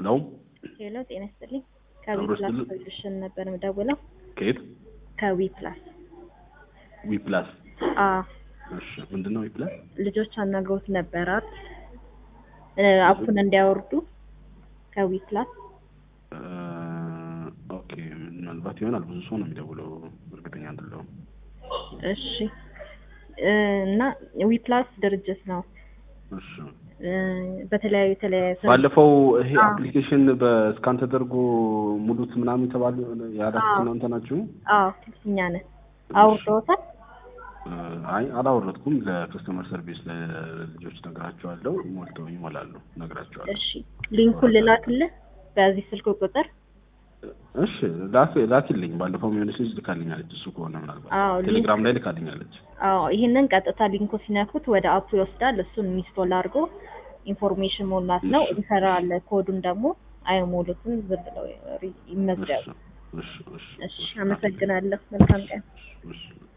ሄሎ ሄሎ ጤና ይስጥልኝ። አብሮ ከዊ ፕላስ ይስጥልኝ። ሶሉሽን ነበር የምደውለው። ከየት ከዊ ፕላስ ዊ ፕላስ አ እሺ ምንድን ነው ዊ ፕላስ ልጆች አናግረውት ነበራት እ አፑን እንዲያወርዱ ከዊ ፕላስ እ ኦኬ ምናልባት ይሆናል ብዙ ሰው ነው የሚደውለው እርግጠኛ አይደለሁም እሺ እ እና ዊ ፕላስ ድርጅት ነው እሺ እ በተለያዩ የተለያዩ ባለፈው ይሄ አዎ። አፕሊኬሽን በስካን ተደርጎ ሙሉት ምናምን የተባሉ ያላችሁ አዎ። እናንተ ናችሁ አዎ እኛ ነን አውርደውታል እ አይ አላወረድኩም ለከስተመር ሰርቪስ ለልጆች ነግራቸዋለሁ ሞልተው ይሞላሉ ነግራቸዋለሁ እሺ ሊንኩን ልላክልህ በዚህ ስልክ ቁጥር እሺ ላክ ላኪልኝ ባለፈው የሆነች ልጅ ልካልኛለች እሱ ከሆነ ምናልባት አዎ ሊንክ ቴሌግራም ላይ ልካልኛለች አዎ ይህንን ቀጥታ ሊንኩ ሲነኩት ወደ አፑ ይወስዳል። እሱን ኢንስቶል አድርጎ ኢንፎርሜሽን ሞላት ነው። እሺ። ይሰራል። ኮዱን ደግሞ አይሞሉትም፣ ዝም ብለው ሪ- ይመዝገቡ። እሺ እሺ እሺ እሺ፣ አመሰግናለሁ። መልካም ቀን። እሺ